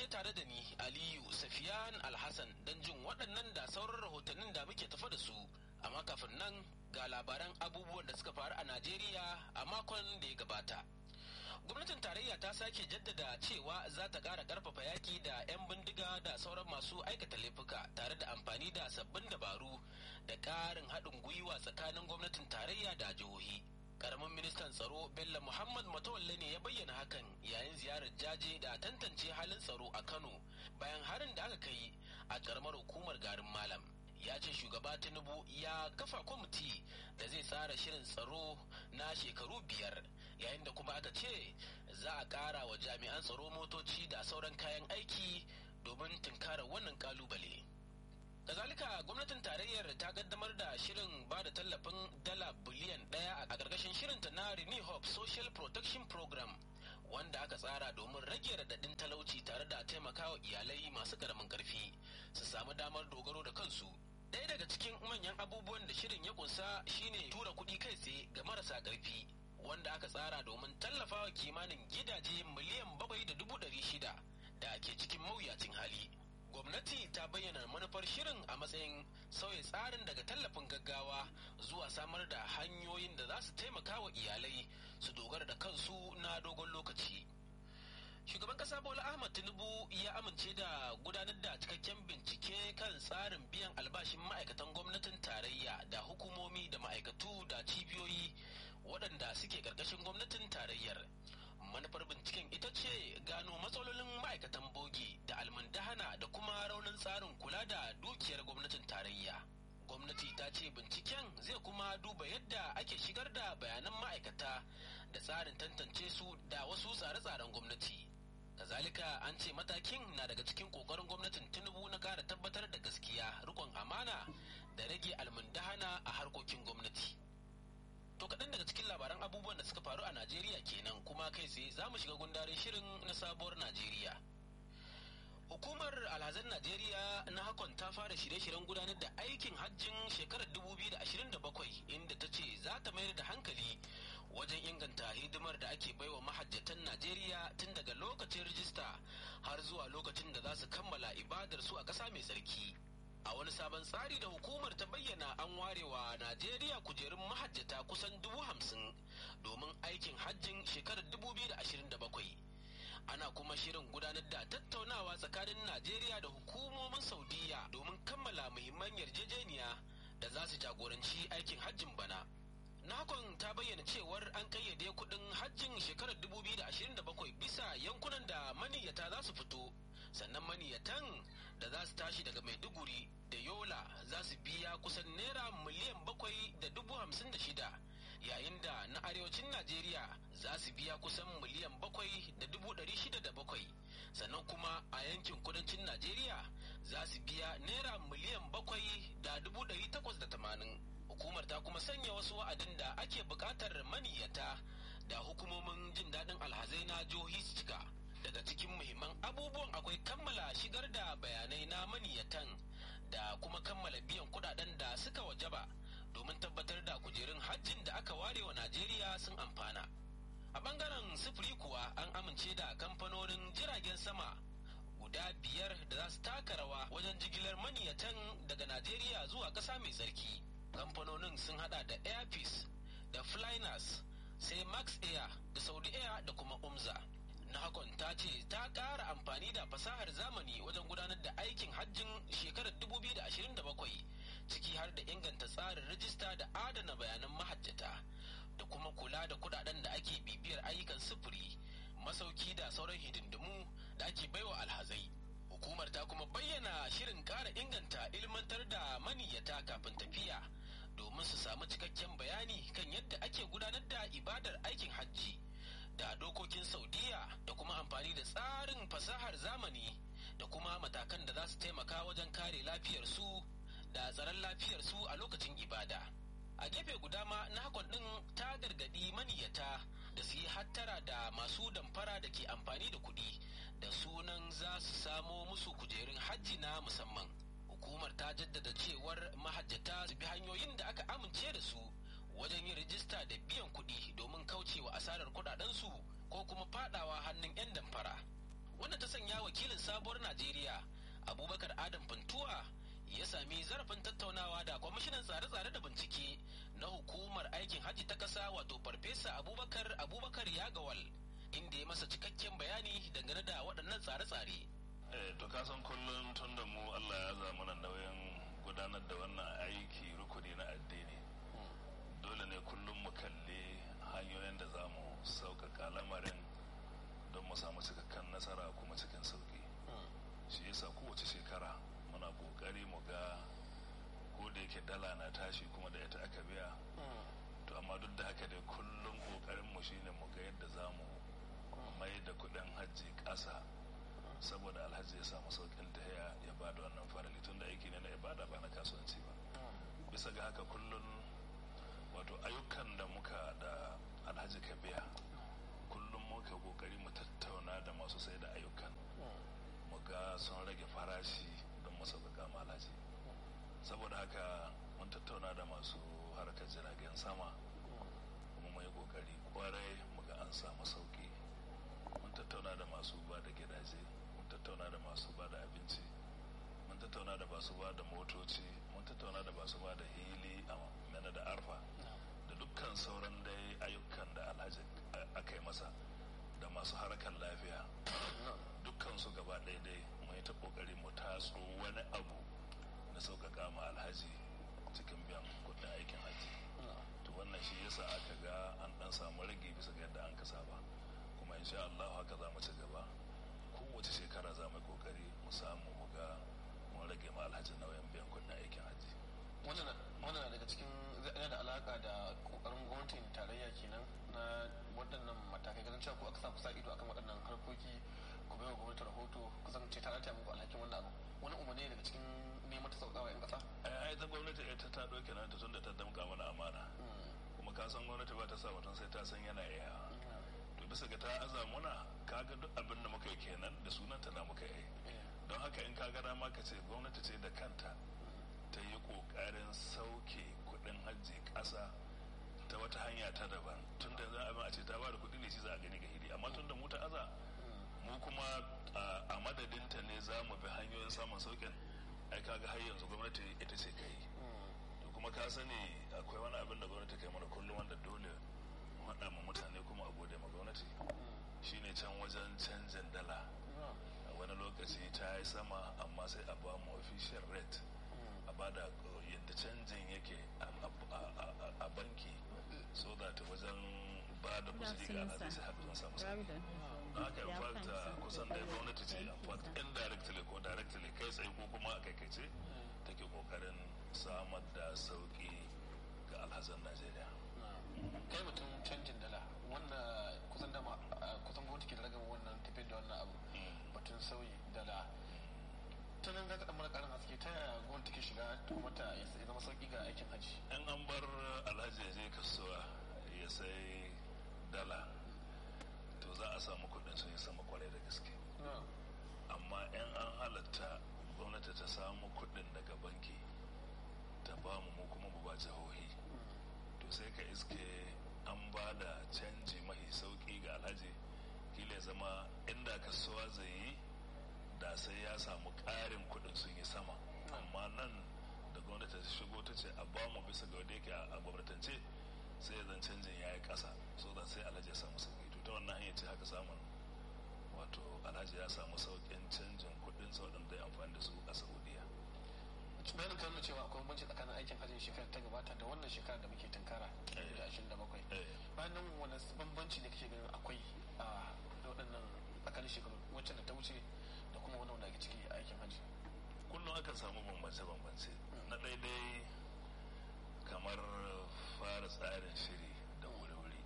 tare da ni aliyu safiyan alhassan don jin waɗannan da sauran rahotannin da muke tafa da su amma kafin nan ga labaran abubuwan da suka faru a najeriya a makon da ya gabata gwamnatin tarayya ta sake jaddada cewa za ta ƙara ƙarfafa yaƙi da 'yan bindiga da sauran masu aikata laifuka tare da amfani da sabbin dabaru da ƙarin haɗin gwiwa tsakanin gwamnatin tarayya da jihohi karamin ministan tsaro bello muhammad matawalle ne ya bayyana hakan yayin ziyarar jaje da tantance halin tsaro a kano bayan harin da aka kai a karamar hukumar garin malam ya ce shugaba tinubu ya kafa kwamiti da zai tsara shirin tsaro na shekaru biyar yayin da kuma aka ce za a ƙara wa jami'an tsaro motoci da sauran kayan aiki domin tunkarar wannan kalubale kazalika gwamnatin tarayyar ta kaddamar da shirin ba da tallafin dala biliyan daya a ƙarƙashin shirinta na renew hope social protection program wanda aka tsara domin rage radadin talauci tare da taimakawa iyalai masu ƙaramin ƙarfi su samu damar dogaro da kansu ɗaya daga cikin manyan abubuwan da shirin ya kunsa shine tura kuɗi kai tsaye ga marasa ƙarfi wanda aka tsara domin tallafawa kimanin gidaje miliyan bakwai da dubu ɗari shida da ke cikin mawuyacin hali gwamnati ta bayyana manufar shirin a matsayin sauya tsarin daga tallafin gaggawa zuwa samar da hanyoyin da za su taimaka wa iyalai su dogara da kansu na dogon lokaci shugaban kasa bola ahmad tinubu ya amince da gudanar da cikakken bincike kan tsarin biyan albashin ma'aikatan gwamnatin tarayya da hukumomi da ma'aikatu da cibiyoyi waɗanda suke ƙarƙashin gwamnatin tarayyar manufar binciken ita ce gano matsalolin ma'aikatan bogi da almundahana da kuma raunin tsarin kula da dukiyar gwamnatin tarayya gwamnati ta ce binciken zai kuma duba yadda ake shigar da bayanan ma'aikata da tsarin tantance su da wasu tsare-tsaren gwamnati kazalika an ce matakin na daga cikin kokarin gwamnatin tinubu na kara tabbatar da gaskiya rikon amana da rage almundahana a harkokin gwamnati To kaɗan daga cikin labaran abubuwan da suka faru a Najeriya kenan kuma kai tsaye za mu shiga gundarin shirin na sabuwar Najeriya. Hukumar alhazan Najeriya na hakon ta fara shirye-shiryen gudanar da aikin hajjin shekarar 2027 inda ta ce za ta mayar da hankali wajen inganta hidimar da ake baiwa mahajjatan Najeriya tun daga lokacin rijista har zuwa lokacin da za su kammala ibadar su a ƙasa mai tsarki. a wani sabon tsari da hukumar ta bayyana an warewa najeriya kujerun mahajjata kusan dubu hamsin domin aikin hajjin shekarar dubu biyu da ashirin da bakwai ana kuma shirin gudanar da tattaunawa tsakanin najeriya da hukumomin saudiya domin kammala muhimman yarjejeniya da za su jagoranci aikin hajjin bana nakon ta bayyana cewar an kayyade kudin hajjin shekarar 2027 bisa yankunan da maniyyata za su fito sannan maniyatan da za su tashi daga maiduguri da yola za su biya kusan naira miliyan bakwai da dubu hamsin da shida yayin da na arewacin najeriya za su biya kusan miliyan bakwai da dubu ɗari shida da bakwai sannan kuma a yankin kudancin najeriya za su biya naira miliyan bakwai da dubu ɗari takwas da tamanin hukumar ta kuma sanya wasu wa'adin da ake buƙatar maniyyata da hukumomin jin daɗin alhazai na jihohi su cika daga cikin muhimman abubuwan akwai kammala shigar da bayanai na maniyyatan da kuma kammala biyan kudaden da suka wajaba domin tabbatar da kujerun hajjin da aka ware wa najeriya sun amfana a bangaren sufuri kuwa an amince da kamfanonin jiragen sama guda biyar da za su taka rawa wajen jigilar maniyyatan daga najeriya zuwa ƙasa mai tsarki kamfanonin sun hada da airpeace da flynas sai max air da saudi air da kuma umza na hakon ta ce ta ƙara amfani da fasahar zamani wajen gudanar da aikin hajjin shekarar 2027 ciki har da inganta tsarin rajista da adana bayanan mahajjata da kuma kula da kudaden da ake bibiyar ayyukan sufuri masauki da sauran hidindimu da ake baiwa alhazai hukumar ta kuma bayyana shirin ƙara inganta ilmantar da maniyyata kafin tafiya domin su samu cikakken bayani kan yadda ake gudanar da ibadar aikin hajji da dokokin saudiya da kuma amfani da tsarin fasahar zamani da kuma matakan da za su taimaka wajen kare lafiyarsu da tsaron lafiyarsu a lokacin ibada a gefe guda ma na hakon ɗin ta gargaɗi maniyyata da su yi hattara da masu damfara da ke amfani da kuɗi da sunan za su samo musu kujerun hajji na musamman hukumar ta jaddada cewar mahajjata su bi hanyoyin da aka amince da su wajen yin rijista da biyan kuɗi domin kaucewa asarar kuɗaɗensu ko kuma fadawa hannun 'yan damfara wanda ta sanya wakilin samun sabuwar najeriya abubakar adam funtuwa ya sami zarafin tattaunawa da kwamishinan tsare-tsare da bincike na hukumar aikin hajji ta ƙasa wato farfesa abubakar abubakar yagawal inda ya masa cikakken bayani dangane da waɗannan tsare-tsare to kasan kullum tun da mu allah ya zama na nauyin gudanar da wannan aiki rukuni na addini dole ne kullum mu kalli hanyoyin da za mu sauƙaƙa lamarin don mu samu cikakken nasara kuma cikin sauƙi shi yasa kowace shekara muna ƙoƙari mu ga ko da yake dala na tashi kuma da ita aka biya to amma duk da haka dai kullum ƙoƙarin mu shine mu ga yadda za mu mai da kuɗin hajji ƙasa saboda alhaji ya samu sauƙin tahiya ya ba da wannan farali tun da aiki ne na ibada ba na kasuwanci ba bisa ga haka kullum wato ayyukan da muka da alhaji ka biya kullum muka kokari mu tattauna da masu sai da ayyukan mu ga sun rage farashi don mu sauƙaƙa malaji saboda haka mun tattauna da masu harkar jiragen sama kuma mu yi kokari kwarai mu ga an samu sauƙi mun tattauna da masu ba da gidaje mun tattauna da masu ba da abinci mun tattauna da masu ba da motoci mun tattauna da masu ba da hili a mana da arfa da dukkan sauran dai ayyukan da alhaji aka yi masa da masu harkar lafiya dukkan su gaba ɗaya dai mun yi ta kokari mu tatso wani abu na sauƙaƙa ma alhaji cikin biyan kuɗin aikin haji to wannan shi yasa aka ga an ɗan samu rage bisa ga yadda an kasa ba kuma insha Allah haka za mu ci gaba kowace shekara za mu yi kokari mu samu mu ga mun rage ma alhaji nauyin biyan kuɗin aikin haji wannan daga cikin yana da alaka da kokarin gwamnatin tarayya kenan na waɗannan matakai ganin cewa ko aka sa kusa ido akan waɗannan harkoki ku bai wa gwamnati rahoto kusan ce ta rata muku alhakin wannan abu wani umarni daga cikin neman ta sauƙawa 'yan ƙasa ai ta gwamnati ita ta ɗauke na ta tun da ta damƙa mana amana kuma ka san gwamnati ba ta sa mutum sai ta san yana iya to bisa ga ta aza muna kaga duk abin da muka yi kenan da sunanta na muka yi don haka in kaga dama ka ce gwamnati ce da kanta ta yi kokarin sauke kudin hajji kasa ta wata hanya ta daban tun da za a a ce ta ba da kudi ne shi za a gani ga hidi amma tun da mu ta aza mu kuma a madadinta ne za mu bi hanyoyin samun saukin ai kaga har yanzu gwamnati ita ce kai to kuma ka sani akwai wani abin da gwamnati kai mana kullum wanda dole mu haɗa ma mutane kuma a gode ma gwamnati shine can wajen canjin dala a wani lokaci ta yi sama amma sai a ba mu official rate a bada yadda canjin yake a banki so that wajen ba da kuzuri ga alhaji sai haka sun samu sauki haka in fact kusan da gwamnati ce in fact indirectly ko directly kai tsaye ko kuma a kaikaice take kokarin samar da sauki ga alhazan najeriya kai mutum canjin dala wanda kusan dama kusan gwamnati ke da ragama wannan tafiyar da wannan abu batun sauyi dala ta nan zaka mana karin haske ta yaya gwamnati ke shiga kuma ta ya zama sauki ga aikin hajji in an bar alhaji ya je kasuwa ya sai dala to za a samu kudin sun yi sama kwarai da gaske amma in an halatta gwamnati ta samu kudin daga banki ta ba mu mu kuma mu ba jihohi to sai ka iske an ba da canji mahi sauki ga alhaji kila ya zama inda kasuwa zai yi da sai ya samu ƙarin kuɗin sun yi sama amma nan da gwamnati ta shigo ta ce a ba mu bisa ga wanda yake a gwamnatance sai ya zan canjin ya yi ƙasa so da sai alhaji ya samu sauƙi to ta wannan hanyar ce haka samun wato alhaji ya samu sauƙin canjin kuɗin sa waɗanda ya amfani da su a saudiya bayanin kan nuna cewa akwai banci tsakanin aikin hajjin shekarar ta gabata da wannan shekarar da muke tunkara da ashirin da bakwai bayan nan wani bambanci ne kake ganin akwai a waɗannan tsakanin shekaru wacce da ta wuce da kuma wani wanda ake ciki a aikin hajji kullum akan samu bambance-bambance na daidai kamar fara tsarin shiri da wuri-wuri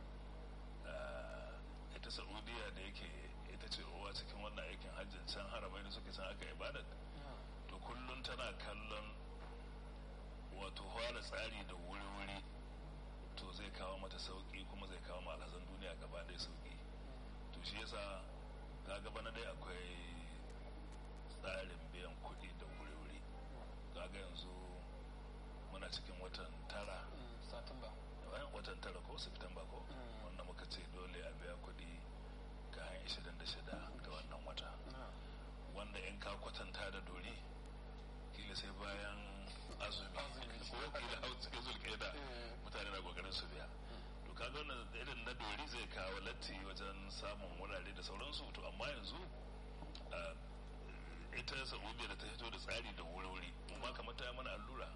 ita saudiya da yake ita ce uwa cikin wannan aikin hajjin can harabai da suke san aka ibada to kullum tana kallon wato fara tsari da wuri-wuri to zai kawo mata sauki kuma zai kawo alhazan duniya gaba ɗaya sauki to shi yasa kaga bana dai akwai tsarin biyan kuɗi da wuri-wuri kaga yanzu muna cikin watan tara satumba bayan watan tara ko september ko wanda muka ce dole a biya kuɗi kayan 26 ga wannan wata kwatanta da dori kila sai bayan azumi ko kila hau cikin zulkeda mutane na kokarin su biya to kaga wannan irin na dori zai kawo latti wajen samun wurare da sauransu to amma yanzu ita saudiya da ta fito da tsari da wuri-wuri mu ma kamar ta mana allura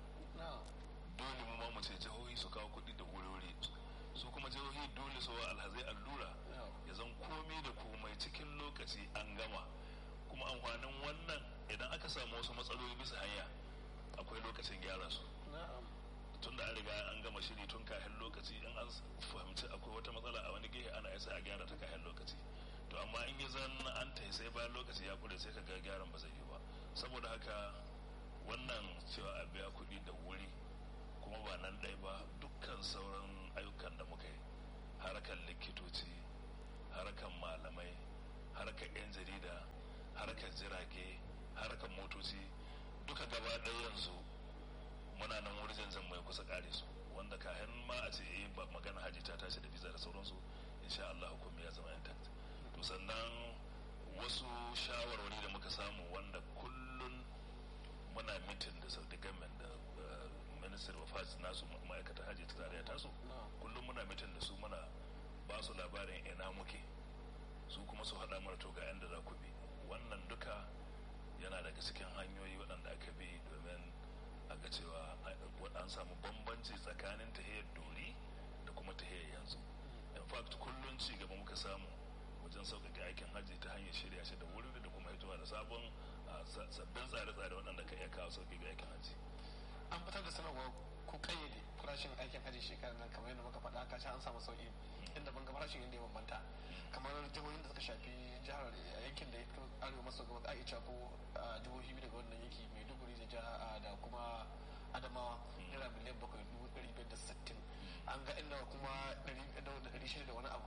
dole mu ma mu ce jihohi su kawo kuɗi da wuri-wuri su kuma jihohi dole su wa alhazai allura ya zan komai da komai cikin lokaci an gama kuma amfanin wannan idan aka samu wasu matsaloli bisa hanya akwai lokacin gyara su tun da an riga an gama shiri tun kayan lokaci in an fahimci akwai wata matsala a wani gehe ana isa a gyara ta kayan lokaci to amma in yi zan an ta sai bayan lokaci ya kure sai ka ga gyaran ba zai yi ba saboda haka wannan cewa a biya kuɗi da wuri kuma ba nan ɗaya ba dukkan sauran ayyukan da muka yi harkar likitoci harkar malamai harkar 'yan jarida harkar jirage harkar motoci duka gaba ɗaya yanzu muna nan wurin zan mai kusa kare su wanda kayan ma a ce eh ba magana haji ta tashi da visa da sauransu insha Allah hukumi ya zama intact to sannan wasu shawarwari da muka samu wanda kullun muna mitin da saudi government da minister of hajj nasu ma'aikatar hajji ta tarayya tasu kullum muna mitin da su muna ba su labarin ina muke su kuma su haɗa mara to ga yanda za ku bi wannan duka yana daga cikin hanyoyi waɗanda aka bi domin a ga cewa an samu bambanci tsakanin tahiyar dori da kuma tahiyar yanzu in fact kullum ci gaba muka samu wajen sauƙaƙe aikin hajji ta hanyar shirya shi da wuri da kuma hitowa da sabon sabbin tsare-tsare waɗanda ka iya kawo sauƙi ga aikin hajji an fitar da sanarwa ko kayyade farashin aikin hajji shekarar nan kamar yadda muka faɗa ka an samu sauƙi inda ban ga farashin yadda ya bambanta kamar jihohin da suka shafi jihar yankin da ya fito arewa maso gabas a iya ko jihohi biyu daga wannan yanki maiduguri da jiha da kuma adamawa naira miliyan bakwai dubu ɗari biyar da sittin an ga inda kuma ɗari shida da wani abu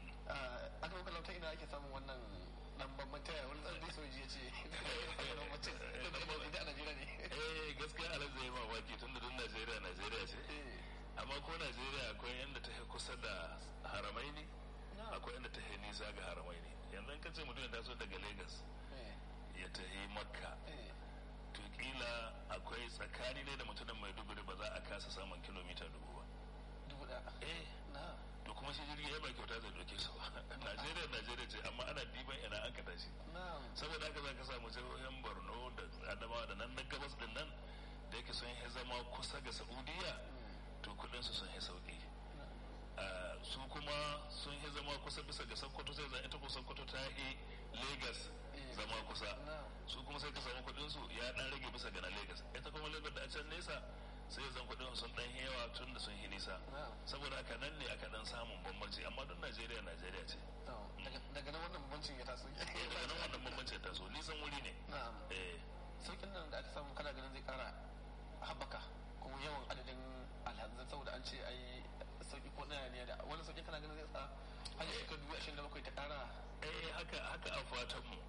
a kan kalauta ina ake samun wannan dan bambanta ya wani tsarin soji ya ce da a najeriya ne eh gaskiya alhaji zai mamaki tun da duk najeriya najeriya ce amma ko najeriya akwai yadda ta kusa da haramai ne akwai yadda ta nisa ga haramai ne yanzu in ka ce mutum ya taso daga lagos ya tafi makka to kila akwai tsakani ne da mutumin maiduguri ba za a kasa samun kilomita dubu ba dubu da eh to kuma shi jirgi ya ba kyauta zai doke su ba najeriya najeriya ce amma ana diban ina an ka tashi saboda haka za ka samu jihohin borno da adamawa da nan na gabas din nan da yake sun yi zama kusa ga saudiya to kudin su sun yi sauki su kuma sun yi zama kusa bisa ga sokoto sai zan ita ko sokoto ta yi lagos zama kusa su kuma sai ka samu kudin su ya dan rage bisa ga na lagos ita kuma lagos da a can nesa sai zan kudin sun dan yawa tun da sun yi nisa saboda haka nan ne aka dan samun bambanci amma don najeriya najeriya ce daga nan wannan bambancin ya taso daga nan wannan bambancin ya taso nisan wuri ne saukin nan da aka samu kana ganin zai kara haɓaka kuma yawan adadin alhazan saboda an ce ai sauki ko ɗaya ne da wani sauki kana ganin zai sa hanyar shekar dubu ashirin da bakwai ta kara eh haka haka a fatan mu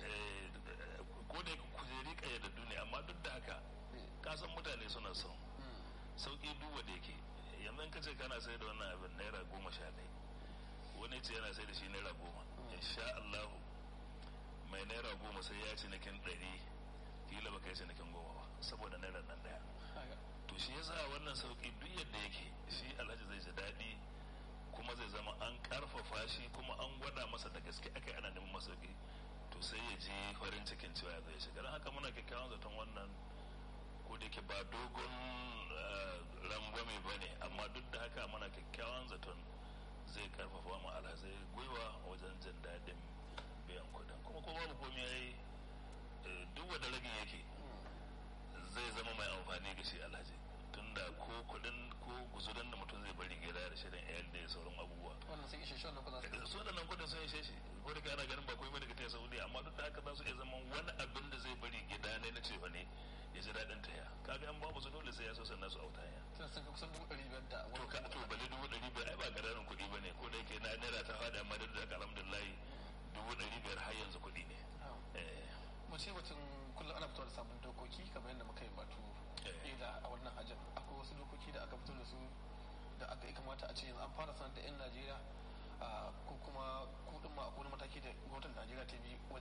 ko da kujeri kayyadaddu ne amma duk da haka kasan mutane suna son sauki duba da yake yanzu ka ce kana sai da wannan abin naira goma sha ɗaya wani ce yana sai da shi naira goma insha Allah mai naira goma sai ya ci nakin ɗari kila baka yi cinikin goma ba saboda naira nan ɗaya to shi yasa wannan sauki duk yadda yake shi alhaji zai ji daɗi kuma zai zama an karfafa shi kuma an gwada masa da gaske aka ana neman masauki to sai ya ji farin cikin cewa ya zai shiga don haka muna kyakkyawan zaton wannan ko da ke ba dogon rangwame ba ne amma duk da haka muna kyakkyawan zaton zai karfafa mu alhazai gwiwa wajen jin daɗin biyan kuɗin kuma ko babu komai ya yi duk wanda ragin yake zai zama mai amfani ga shi alhaji tunda ko kuɗin ko guzurin da mutum zai bari gida da shirin iyali da sauran abubuwa wannan sun ishe shi wannan kudin su waɗannan kuɗin sun ishe shi ko da ana ganin ba komai ba daga ta saudi amma duk da haka za su iya zama wani abin da zai bari gida ne na cefa ne ya ji daɗin taya kaga an babu su dole sai ya so sannan su auta ya sun sun kusan dubu ɗari biyar da to ka to bale dubu ɗari biyar ai ba ƙaramin kuɗi ba ne ko da yake na naira ta faɗa amma duk da haka alhamdulillah dubu ɗari biyar har yanzu kuɗi ne mu ce mutum kullum ana fito da sabon dokoki kamar yadda muka yi batu ila a wannan hajjar akwai wasu dokoki da aka fito da su da aka kamata a ce yanzu an fara sanar da 'yan najeriya ko kuma kudin ma akwai mataki da gwamnatin najeriya ta bi wajen ila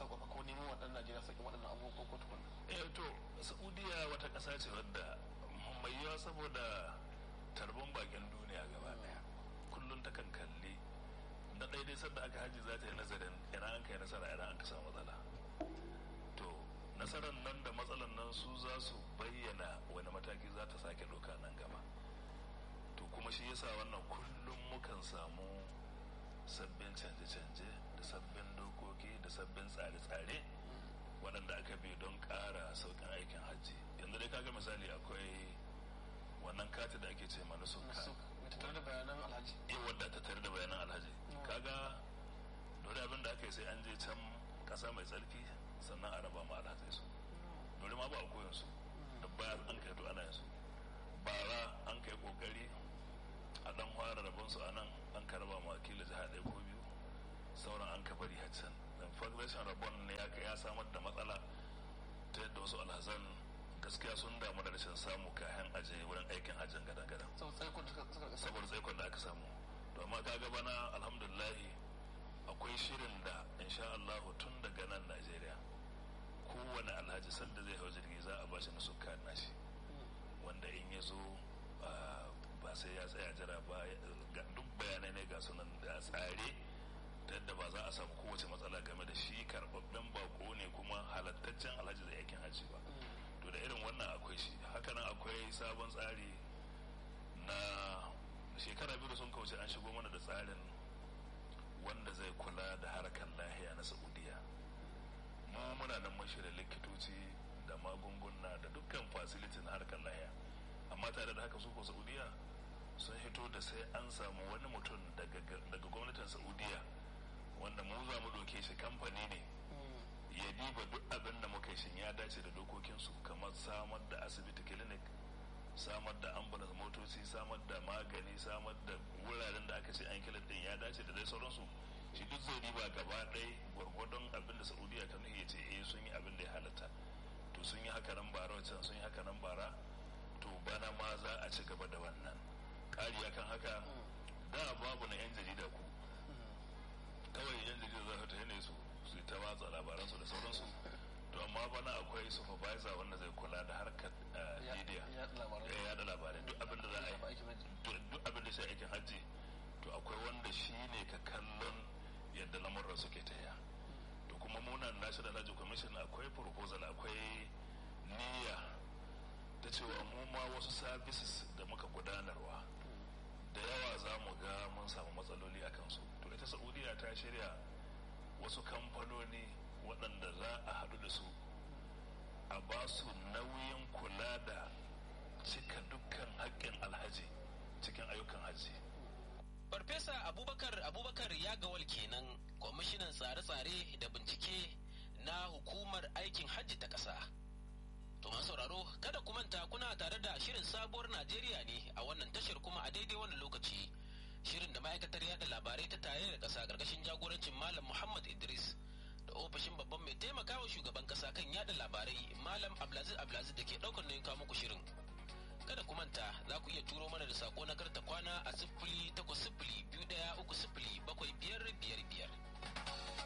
sauƙaƙa ko neman waɗannan najeriya sauƙin waɗannan abubuwan ko tukun eh to saudiya wata ƙasa ce wadda mai yawa saboda tarbon bakin duniya gaba daya kullum ta kan kalli na ɗaya dai sanda aka haji za ta yi nazarin ina an kai nasara ina an ka samu matsala to nasarar nan da matsalan nan su za su bayyana wani mataki za ta sake doka nan gaba to kuma shi yasa wannan kullum mukan samu sabbin canje-canje da sabbin dokoki da sabbin tsare-tsare waɗanda aka bi don ƙara sauƙin aikin hajji yanzu dai kaga misali akwai wannan kati da ake ce mana suka tattare da bayanan alhaji eh wadda ta tare da bayanan alhaji kaga dole abin da aka yi sai an je can ƙasa mai tsarki sannan a raba ma alhazai su dole ma ba a koyon su da bayar an kai to ana yin su bara an kai kokari a dan fara rabon su a nan an ka raba ma wakilin jiha ɗaya ko biyu sauran an ka bari haccan dan federation rabon ne ya samar da matsala ta yadda wasu alhazan gaskiya sun damu da rashin samu kayan aje wurin aikin hajjin gadan-gadan saboda tsaikon da aka samu to amma kaga bana alhamdulillah akwai shirin da insha Allah tun daga nan Najeriya kowane alhaji sanda zai hau jirgi za a bashi na suka nashi wanda in ya zo ba sai ya tsaya jira ba duk bayanai ne ga sunan da tsare ta yadda ba za a samu kowace matsala game da shi karɓaɓɓen bako ne kuma halattaccen alhaji zai aikin hajji ba to da irin wannan akwai shi hakanan akwai sabon tsari na shekara biyu da sun kauce an shigo mana da tsarin wanda zai kula da harkar lahiya na saudiya mu muna nan mashi da likitoci da magunguna da dukkan fasiliti na harkar lahiya amma tare da haka su ko saudiya sun hito da sai an samu wani mutum daga gwamnatin saudiya wanda mu za mu ɗauke shi kamfani ne ya diba duk abin da muka shin ya dace da dokokinsu kamar samar da asibiti clinic samar da ambulance motoci samar da magani samar da wuraren da aka ce an kilin din ya dace da dai sauransu shi duk zai diba gaba ɗaya gwargwadon abin da saudiya ta nuhi ya ce eh sun yi abin da ya halatta to sun yi haka nan bara wancan sun yi haka nan bara to bana ma za a ci gaba da wannan ƙari akan haka da babu na yan jarida ku kawai yan jarida za ta ne su su ta watsa labaransu da sauransu to amma bana akwai supervisor wanda zai kula da harkar media ya yada labarai duk abin da za a yi duk abin da sai aikin hajji to akwai wanda shi ne ka kallon yadda lamurran suke taya to kuma munan national hajji commission akwai proposal akwai niyya ta cewa mu ma wasu services da muka gudanarwa da yawa za mu ga mun samu matsaloli a kansu to ita saudiya ta shirya wasu kamfanoni waɗanda za a haɗu da su a ba su nauyin kula da cika dukkan haƙƙin alhaji cikin ayyukan haji. Farfesa Abubakar Abubakar ya gawal kenan kwamishinan tsare-tsare da bincike na hukumar aikin hajji ta ƙasa. To sauraro kada ku manta kuna tare da shirin sabuwar Najeriya ne a wannan tashar kuma a daidai wannan lokaci. shirin da ma'aikatar yada labarai ta tare da ƙasa ƙarƙashin jagorancin malam muhammad idris da ofishin babban mai taimakawa shugaban ƙasa kan yada labarai malam abdulaziz abdulaziz da ke ɗaukar nauyin kawo muku shirin kada ku manta za ku iya turo mana da sako na karta kwana a sifili takwas sifili biyu ɗaya uku sifili bakwai biyar biyar biyar